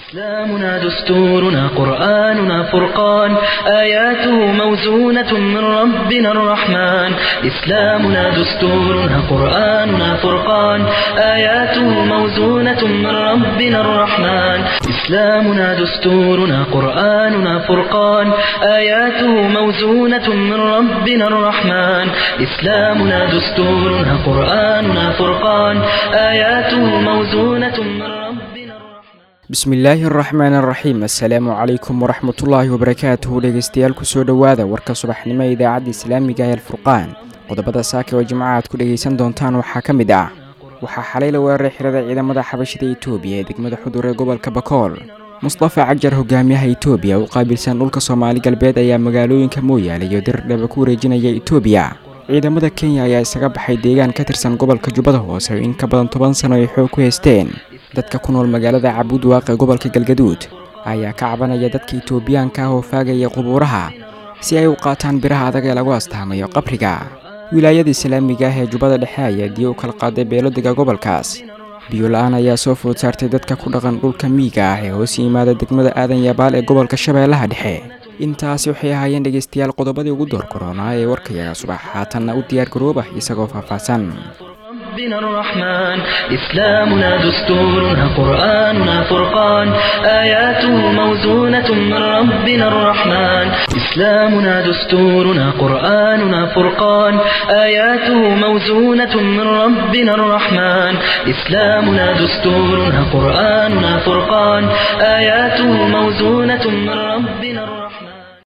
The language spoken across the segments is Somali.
إسلامنا دستورنا قرآننا فرقان آياته موزونة من ربنا الرحمن إسلامنا دستورنا قرآننا فرقان آياته موزونة من ربنا الرحمن إسلامنا دستورنا قرآننا فرقان آياته موزونة من ربنا الرحمن إسلامنا دستورنا قرآننا فرقان آياته موزونة من ربنا الرحمن bismillaahi araxmaan araxiim assalaamu calaykum waraxmatullaahi wabarakaatuhu dhegeystayaal kusoo dhowaada warka subaxnimo ee idaacadda islaamiga ee alfurqaan qodobada saaka oo jimca aad ku dhegaysan doontaan waxaa ka mid ah waxaa xalay la weeraray xirada ciidamada xabashida itoobiya ee degmada xudur ee gobolka bakool mustafa cajar hogaamiyaha itoobiya u qaabilsan dhulka soomaali galbeed ayaa magaalooyinka mooyaale iyo dirdhaba ku wareejinaya itoobiya ciidamada kenya ayaa isaga baxay deegaan ka tirsan gobolka jubbada hoose oo in ka badan toban sano ay xoog ku haysteen dadka ku nool magaalada cabuud waaqe gobolka galgaduud ayaa ka cabanaya dadka itoobiyaanka ah oo faagaya qubuuraha si ay u qaataan biraha adag ee lagu astaamayo qabriga wilaayada islaamiga ah ee jubbada dhexe ayaa diyo u kala qaaday beelodiga gobolkaas biyo la-aan ayaa soo food saartay dadka ku dhaqan dhulka miyiga ah ee hoos yimaada degmada aadan yabaal ee gobolka shabeellaha dhexe intaasi waxay ahaayeen dhegaystayaal qodobadii ugu door koronaa ee warkayaga subax haatanna u diyaar garooba isagoo faahfaahsan ربنا الرحمن إسلامنا دستورنا قرآننا فرقان آياته موزونة من ربنا الرحمن إسلامنا دستورنا قرآننا فرقان آياته موزونة من ربنا الرحمن إسلامنا دستورنا قرآننا فرقان آياته موزونة من ربنا الرحمن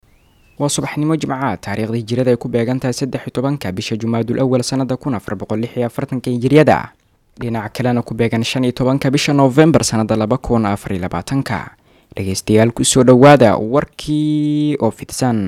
waa subaxnimo jimcaad taariikhdii hijirada ay ku beegan tahay saddex iyo tobanka bisha jumaadul awal sannada kun afar boqol lix iyo afartanka hijiriyada dhinaca kalena ku beegan shan iyo tobanka bisha noofembar sannada laba kun afar iyo labaatanka dhegeystayaal kusoo dhowaada warkii oo fidsan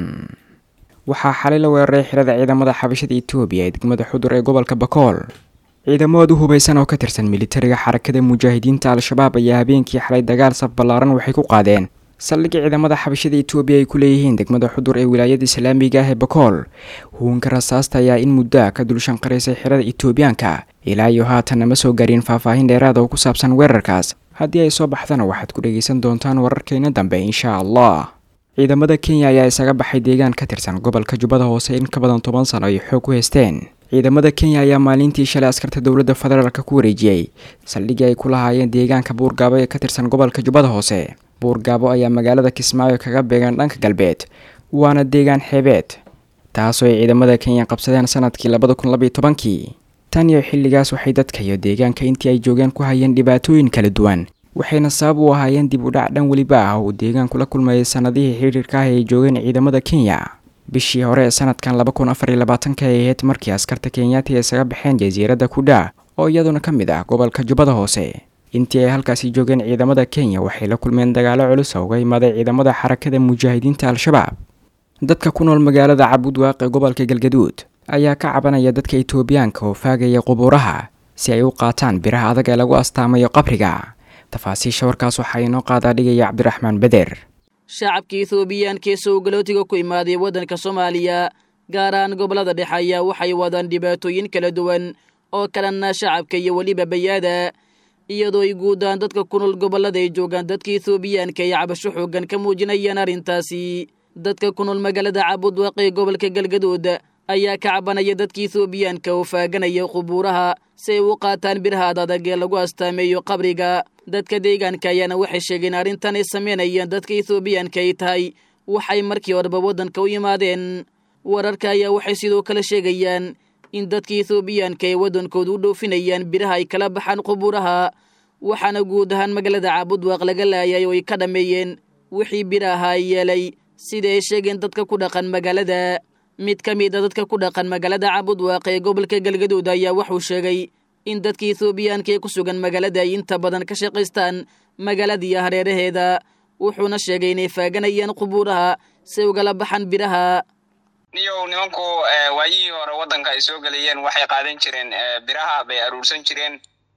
waxaa xalay la weeraray xirada ciidamada xabashada itoobiya ee degmada xudur ee gobolka bakool ciidamadu hubeysan oo ka tirsan militariga xarakada mujaahidiinta al-shabaab ayaa habeenkii xalay dagaal saf ballaaran waxay ku qaadeen saldhigga ciidamada xabashada itoobiya ay ku leeyihiin degmada xudur ee wilaayada islaamiga ah ee bakool huunka rasaasta ayaa in muddo a ka dulshanqaraysay xirada itoobiyaanka ilaa iyo haatan nama soo garin faahfaahin dheeraada oo ku saabsan weerarkaas haddii ay soo baxdana waxaad ku dhegaysan doontaan wararkeena dambe insha allah ciidamada kenya ayaa isaga baxay deegaan ka tirsan gobolka jubbada hoose in ka badan toban sano ay xoog ku haysteen ciidamada kenya ayaa maalintii shalay askarta dowladda federaalk ku wareejiyey saldhiggii ay ku lahaayeen deegaanka buurgaabo ee ka tirsan gobolka jubbada hoose buurgaabo ayaa magaalada kismaayo kaga beegan dhanka galbeed waana deegaan xeebeed taasoo ay ciidamada kenya qabsadeen sanadkii labada kun labaiyo tobankii tan iyo xilligaas waxay dadka iyo deegaanka intii ay joogeen ku hayeen dhibaatooyin kala duwan waxayna sabab u ahaayeen dib u dhac dhan weliba ah uu deegaanku la kulmayay sanadihii xiriirka ah ee ay joogeen ciidamada kenya bishii hore ee sanadkan laba kun afar iyo labaatanka ay ahayd markii askarta kenyaati ay isaga baxeen jasiiradda kudha oo iyaduna ka mid ah gobolka jubbada hoose intii ay halkaasi joogeen ciidamada kenya waxay la kulmeen dagaalo culus oo uga imaaday ciidamada xarakada mujaahidiinta al-shabaab dadka ku nool magaalada cabuud waaqe gobolka galgaduud ayaa ka cabanaya dadka itoobiyaanka oo faagaya qubuuraha si ay u qaataan biraha adag ee lagu astaamayo qabriga tafaasiisha warkaas waxaa inoo qaadaa dhigaya cabdiraxmaan beder shacabka ethoobiyaanka ee sowgalootiga ku imaaday waddanka soomaaliya gaar ahaan gobollada dhexe ayaa waxay wadaan dhibaatooyin kala duwan oo kalena shacabka iyo weliba bayaada iyadoo ay guudaan dadka ku nool gobollada ay joogaan dadka ethoobiyaanka ay cabasho xoogan ka muujinayaan arrintaasi dadka ku nool magaalada cabudwaaq ee gobolka galgaduud ayaa ka cabanaya dadka ethoobiyaanka oo faaganaya qubuuraha si ay u qaataan biraha adadag ee lagu astaameeyo qabriga dadka deegaanka ayaana waxay sheegeen arrintan ay samaynayeen dadka ethoobiyaanka ay tahay waxay markii horeba waddanka u yimaadeen wararka ayaa waxay sidoo kale sheegayaan in dadka ethoobiyaanka ay waddankooda u dhoofinayaan biraha ay kala baxaan qubuuraha waxaana guud ahaan magaalada caabudwaaq laga laayay oo ay ka dhammeeyeen wixii biraha ay yeelay sida ay sheegeen dadka ku dhaqan magaalada mid ka mid a dadka ku dhaqan magaalada caabudwaaq ee gobolka galgaduud ayaa wuxuu sheegay in dadka ethoobiyaanka ee ku sugan magaalada ay inta badan ka shaqaystaan magaaladiiyo hareeraheeda wuxuuna sheegay inay faaganayaan qubuuraha si ugala baxaan biraha niyow nimanku waayihii hore waddanka ay soo gelayeen waxay qaadan jireen biraha bay aruursan jireen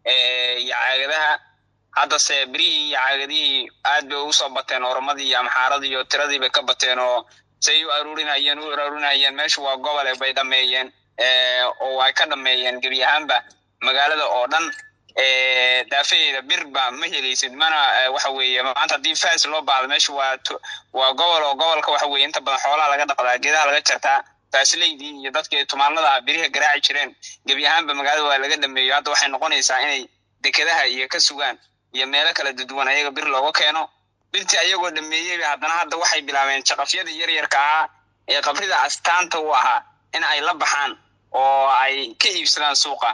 iyo caagadaha haddase birihii iyo caagadihii aad bay ugu soo bateen oromadii iyo amxaaradii iyo tiradii bay ka bateen oo say u aruurinayeen u aruurinayeen meeshu waa gobole bay dhameeyeen oo ay ka dhameeyeen gebi ahaanba magaalada oo dhan daafaheeda bir ba ma helaysid mana waxa weeye maanta haddii fas loo baahdo meesha waa waa gobol oo gobolka waxa weye inta badan xoolaha laga dhaqdaa geedaha laga jartaa faasileydii iyo dadkii tumaanada biriha garaaci jireen gebi ahaanba magaalada waa laga dhameeyo hadda waxay noqonaysaa inay dekedaha iyo ka sugaan iyo meelo kala duduwan ayaga bir looga keeno birtii ayagoo dhameeyeyba haddana hadda waxay bilaabeen jaqafyadii yaryarka ahaa ee qabrida astaanta u ahaa in ay la baxaan oo ay ka iibsadaan suuqa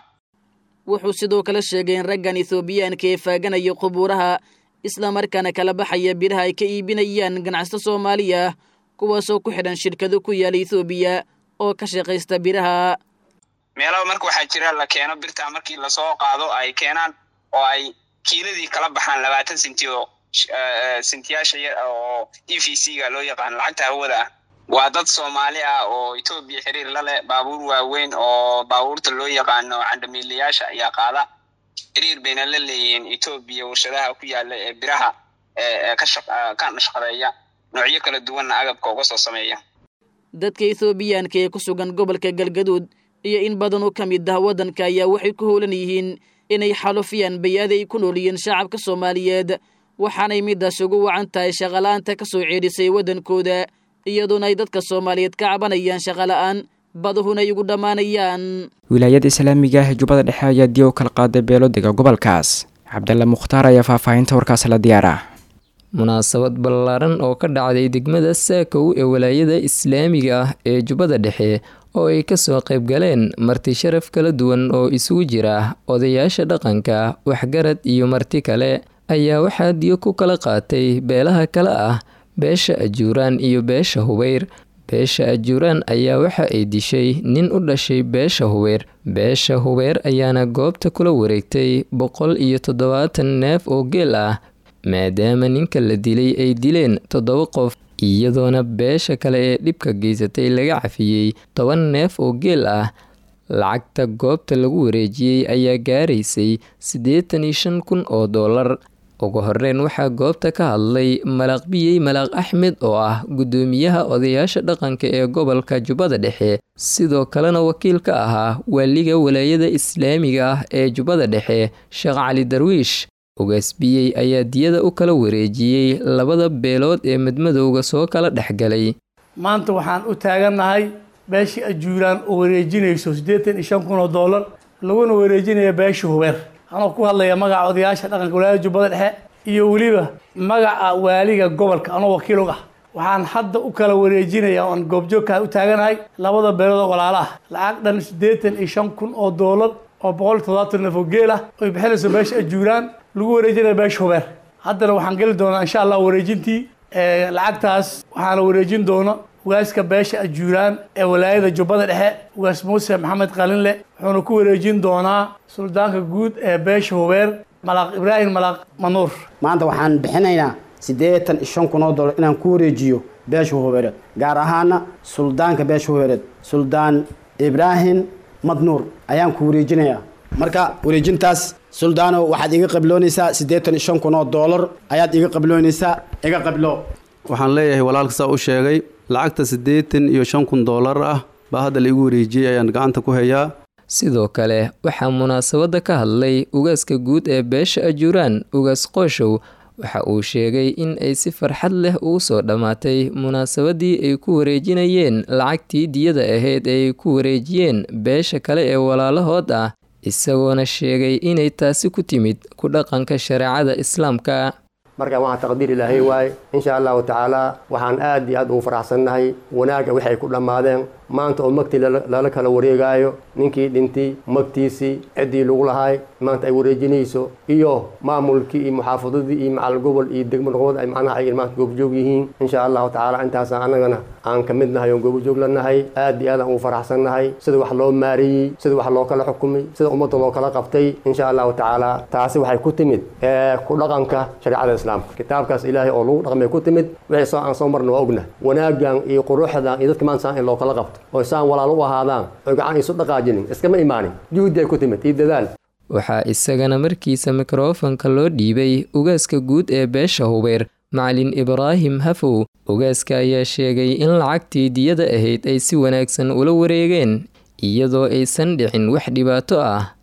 wuxuu sidoo kale sheegay in raggan ethoobiyaanka ee faaganaya qubuuraha islamarkaana kala baxaya biraha ay ka iibinayaan ganacsato soomaaliya ah kuwaasoo ku xidhan shirkado ku yaala ethoobiya oo ka shaqaysta biraha meelaba marka waxaa jira la keeno birtaa markii lasoo qaado ay keenaan oo ay kiiladii kala baxaan labaatan senti oo sentiyaasha oo e v c ga loo yaqaano lacagta hawada ah waa dad soomaali ah oo etoobiya xiriir la leh baabuur waaweyn oo baabuurta loo yaqaano candamiilayaasha ayaa qaada xiriir bayna la leeyihiin etoobiya warshadaha ku yaala ee biraha ka shaqadeeya noocyo kala duwanna agabka uga soo sameeya dadka ethoobiyaanka ee ku sugan gobolka galgaduud iyo in badan oo ka mid ah waddanka ayaa waxay ku howlan yihiin inay xalufiyaan bayaada ay ku noolyihiin shacabka soomaaliyeed waxaanay midaas ugu wacan tahay shaqala-aanta ka soo ceedhisay waddankooda iyadoona ay dadka soomaaliyeed ka cabanayaan shaqala-aan badahuna ay ugu dhammaanayaan wilaayada islaamiga ah ee jubbada dhexe ayaa diya u kala qaaday beelodega gobolkaas cabdalla mukhtaar ayaa faahfaahinta warkaas la diyaara munaasabad ballaaran oo ka dhacday degmada saakow ee walaayada islaamiga ah ee jubbada dhexe oo ay kasoo qayb galeen marti sharaf kala duwan oo isugu jira odayaasha dhaqanka waxgarad iyo marti kale ayaa waxaa diyo ku kala qaatay beelaha kale ah beesha ajuuraan iyo beesha hubeyr beesha ajuuraan ayaa waxa ay dishay nin u dhashay beesha hubeyr beesha hubeyr ayaana goobta kula wareegtay boqol iyo toddobaatan neef oo geel ah maadaama ninka la dilay ay dileen toddoba qof iyadoona beesha kale ee dhibka geysatay laga cafiyey toban neef oo geel ah lacagta goobta lagu wareejiyey ayaa gaaraysay siddeetan iyo shan kun oo doolar ugu horeyn waxaa goobta ka hadlay malaaq biyey malaaq axmed oo ah guddoomiyaha odayaasha dhaqanka ee gobolka jubbada dhexe sidoo kalena wakiil ka ahaa waaliga walaayada islaamiga ah ee jubbada dhexe sheekh cali darwiish ugaasbiyey ayaa diyada u kala wareejiyey labada beelood ee madmadowga soo kala dhexgalay maanta waxaan u taagannahay beeshii ajuuraan oo wareejinayso siddeetan iyo shan kun oo doolar laguna wareejinaya beesha hubeer anoo ku hadlaya magaca odayaasha dhaqanka walaayada jubbada dhexe iyo weliba magaca waaliga gobolka anoo wakiil og ah waxaan hadda u kala wareejinaya oan goobjoogkaa u taaganahay labada beelood oo walaala ah lacag dhan siddeetan iyo shan kun oo doolar oo boqol iyo toddobaatan neef oo geel ah oy bixinayso beesha ajuuraan lagu wareejinaya beesha hubeer haddana waxaan geli doonaa insha allah wareejintii lacagtaas waxaana wareejin doona ugaaska beesha ajuuraan ee walaayada jubbada dhexe ugaas muuse maxamed qalinle wuxuuna ku wareejin doonaa suldaanka guud ee beesha hubeer malaaq ibraahim malaaq manuur maanta waxaan bixinaynaa siddeetan iyo shan kun oo dollar inaan ku wareejiyo beesha hubeereed gaar ahaana suldaanka beesha hubeereed suldaan ibraahim madnuur ayaan ku wareejinayaa marka wareejintaas suldaano waxaad iga qabloonaysaa siddeetan iyo shan kun oo doolar ayaad iga qabloonaysaa iga qablo waxaan leeyahay walaalka saa u sheegay lacagta siddeetan iyo shan kun doolar ah baa hadda la igu wareejiyey ayaan gacanta ku hayaa sidoo kale waxaa munaasabadda ka hadlay ugaaska guud ee beesha ajuuraan ugaas qooshow waxa uu sheegay in ay si farxad leh ugu soo dhammaatay munaasabadii ay ku wareejinayeen lacagtii diyada ahayd ee ay ku wareejiyeen beesha kale ee walaalahood ah isagoona sheegay inay taasi ku timid ku dhaqanka shareecada islaamka marka waxaa taqdiir ilaahay waaye insha allahu tacaala waxaan aad iyo aad ugu faraxsannahay wanaagga waxay ku dhammaadeen maanta oo magtii lala kala wareegaayo ninkii dhintay magtiisii ciddii lagu lahaay maanta ay wareejinayso iyo maamulkii iyo muxaafadadii iyo macal gobol iyo degmo noqood ay macnaha ay maanta goobjoog yihiin insha allahu tacaala intaasa annagana aan ka mid nahay oon goobjoog la nahay aad iyo aad aan ugu faraxsannahay sida wax loo maareeyey sida wax loo kala xukumay sida ummadda loo kala qabtay insha allahu tacaala taasi waxay ku timid ku dhaqanka shareecada islaamka kitaabkaas ilaahay oo lagu dhaqmay ku timid wixii soo aan soo marna waa ogna wanaagan iyo quruxdan iyo dadka maanta saan in loo kala qabto oo saan walaalo u ahaadaan oo gacan isu dhaqaajinin iskama imaanin juhdi ay ku timid iyo dadaal waxaa isagana markiisa mikrofonka loo dhiibay ugaaska guud ee beesha hubeer macalin ibraahim hafow ugaaska ayaa sheegay in lacagtii diyada ahayd ay si wanaagsan ula wareegeen iyadoo aysan dhicin wax dhibaato ah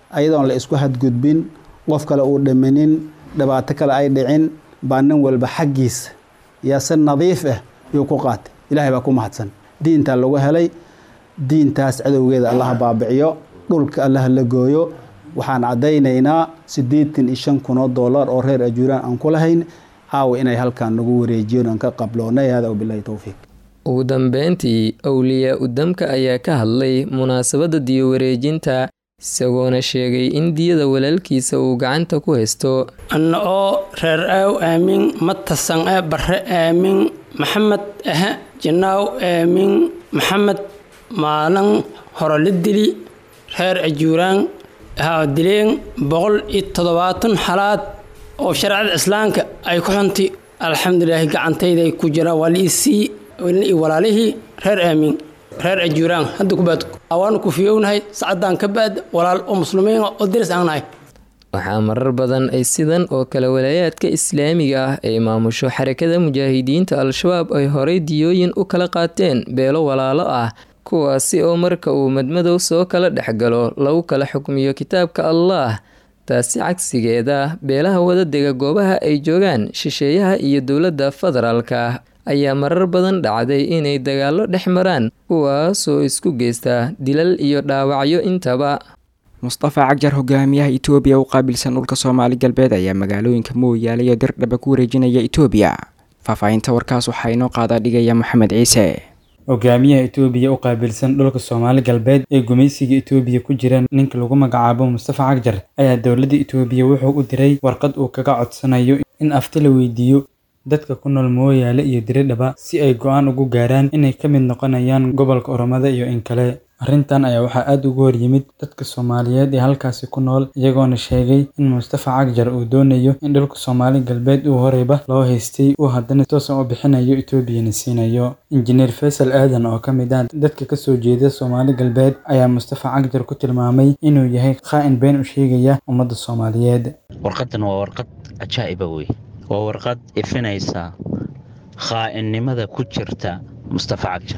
ayadoon la isku hadgudbin qof kale uu dhimanin dhibaato kale ay dhicin baa nin walba xaggiisa yaa si nadiif ah yuu ku qaatay ilaahay baa ku mahadsan diintaa lagu helay diintaas cadowgeeda allaha baabiciyo dhulka allaha la gooyo waxaan caddaynaynaa siddeetan iyo shan kun oo dollar oo reer ajuuraan aan ku lahayn caawa inay halkaan nagu wareejiyoon aan ka qabloonay hada wabilahi towfiiq ugu dambeyntii awliyaa udamka ayaa ka hadlay munaasabadda diyo wareejinta isagoona sheegay in diyada walaalkiisa uu gacanta ku haysto anna oo reer aaw aamin matasan e barre aamin maxamed ahe jinaaw aamin maxamed maalin hore la dili reer ajuuraan ahaa dileen boqol iyo toddobaatan xalaad oo shareecada islaamka ay ku xuntay alxamdulilaahi gacantayday ku jiraan waa liisii iyo walaalihii reer aamin reer ajuuraan hadda kubaad waanu ku fiyownahay sacadaan ka baad walaal oo muslimiin oo diris aan nahay waxaa marar badan ay sidan oo kale walaayaadka islaamiga ah ay maamusho xarakada mujaahidiinta al-shabaab ay horay diyooyin u kala qaateen beelo walaalo ah kuwaasi oo marka uu madmadow soo kala dhexgalo lagu kala xukmiyo kitaabka allaah taasi cagsigeeda beelaha wadadega goobaha ay joogaan shisheeyaha iyo dowladda federaalka ayaa marar badan dhacday inay dagaallo dhex maraan kuwaasoo isku geysta dilal iyo dhaawacyo intaba mustafa cagjar hogaamiyaha itoobiya u qaabilsan dhulka soomaali galbeed ayaa magaalooyinka mooyaale iyo dirdhaba ku wareejinaya itoobiya faahfaahinta warkaas waxaa inoo qaadaa dhigaya maxamed ciise hogaamiyaha itoobiya u qaabilsan dhulka soomaali galbeed ee gumaysiga itoobiya ku jira ninka lagu magacaabo mustafa cagjar ayaa dowladda itoobiya wuxuu u diray warqad uu kaga codsanayo in afti la weydiiyo dadka ku nool mooyaale iyo diridhaba si ay go-aan ugu gaaraan inay ka mid noqonayaan gobolka oromada iyo in kale arrintan ayaa waxaa aada ugu hor yimid dadka soomaaliyeed ee halkaasi ku nool iyagoona sheegay in mustafa cagjar uu doonayo in dhulka soomaali galbeed uu horeyba loo haystay uu haddana toosan u bixinayo etoobiyana siinayo injineer faysal aadan oo ka mid ah dadka kasoo jeeda soomaali galbeed ayaa mustafa cagjar ku tilmaamay inuu yahay khaa-in been u sheegaya ummadda soomaaliyeed warqadan waa warqad cajaa'iba wey waa warqad ifinaysa khaa-innimada ku jirta mustafa cagjar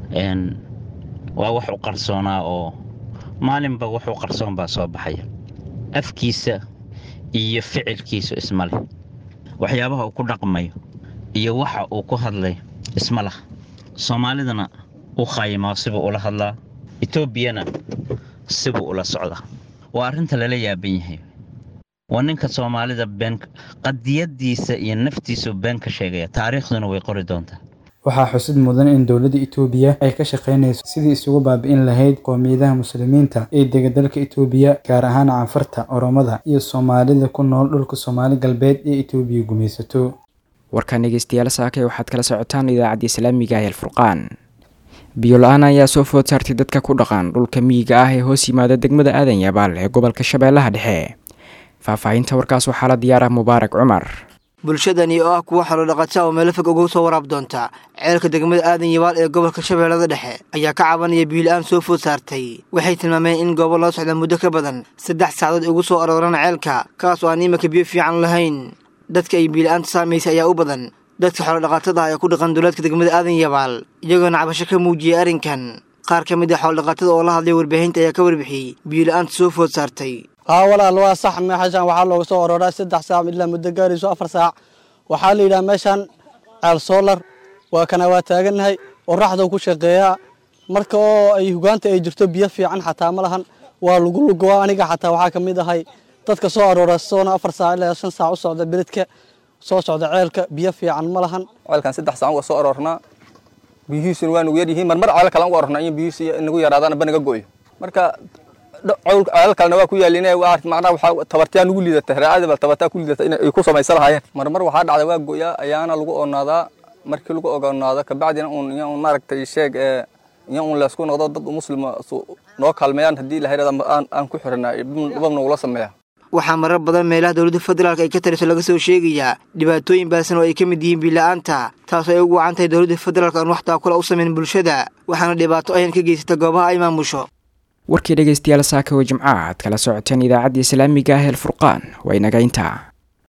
waa wax u qarsoonaa oo maalinba wuxuu qarsoon baa soo baxaya afkiisa iyo ficilkiisu isma leh waxyaabaha uu ku dhaqmayo iyo waxa uu ku hadlay isma lah soomaalidana u khaayimaa sibuu ula hadlaa etoobiyana sibuu ula socdaa waa arrinta lala yaaban yahay waa ninka soomaalida been qadiyadiisa iyo naftiisu been ka sheegaya taariikhduna way qori doontaa waxaa xusid mudan in dowladda itoobiya ay ka shaqaynayso sidii isugu baabi'in lahayd qoomiyadaha muslimiinta ee dega dalka itoobiya gaar ahaan canfarta oromada iyo soomaalida ku nool dhulka soomaali galbeed ee itoobiya gumaysato warkaan dhegeystayaal saakay waxaad kala socotaan idaacadda islaamiga ah alfurqaan biyo-la-aan ayaa soo food saartay dadka ku dhaqan dhulka miyiga ah ee hoos yimaada degmada aadan yabaal ee gobolka shabeellaha dhexe faahfaahinta warkaas waxaa la diyaarah mubaarak cumar bulshadani oo ah kuwa xolo dhaqata oo meelo fog ugu soo waraab doonta ceelka degmada aadan yabaal ee gobolka shabeellada dhexe ayaa ka cabanaya biyo-la-aan soo food saartay waxay tilmaameen in goobo loo socda muddo ka badan saddex saacadood ugu soo arooraan ceelka kaas oo aan iminka biyo fiican lahayn dadka ay biyo-la-aanta saamaysay ayaa u badan dadka xoolodhaqatada ah ee ku dhaqan duleedka degmada aadan yabaal iyagoona cabasho ka muujiyay arrinkan qaar ka mid ah xoolodhaqatada oo la hadlay warbaahinta ayaa ka warbixiyey biyo-la-aanta soo food saartay haa walaal waa sax meeshaan waxaa looga soo orooraa saddex saac ilaa muddo gaarayso afar saac waxaa la yidhaha meeshaan ceel soolar waa kana waa taagannahay qoraxduu ku shaqeeyaa marka oo ay hugaanta ay jirto biyo fiican xataa ma lahan waa lagu lugoa aniga xataa waxaa ka mid ahay dadka soo aroora soona afar saac ilaa shan saac u socda beledka soo socda ceelka biyo fiican ma lahan ceelkan saddex saac uga soo aroornaa biyihiisuna waa nagu yaryihiin marmar ceel kale uga aroornaa in biyihiisi nagu yaraadaana ba naga go'yo marka ceelal kalena waa ku yaalin macnaha waxaa tabartiyaa nugu liidata raacadaba tabartaa ku liidata in ay ku samaysan lahaayeen marmar waxaa dhacda waa go'yaa ayaana lagu oonaadaa markii lagu ogonaado kabacdina uun iyo un maaragtay sheeg ee iyo un laysku noqdo dad muslima noo kaalmeeyaan haddii ilahay aan aan ku xiranaa dhibab nagula sameeya waxaa marar badan meelaha dowladda federaalk ay ka taliso laga soo sheegayaa dhibaatooyin baasan oo ay ka mid yihiin biila-aanta taasoo ay ugu wacan tahay dowladda federaalk aan wax taakula u samayn bulshada waxaana dhibaato ayan ka geysata goobaha ay maamusho warkii dhegeystayaal saaka oo jimcaha aad kala socoteen idaacadda islaamiga ah el furqaan waa inaga intaa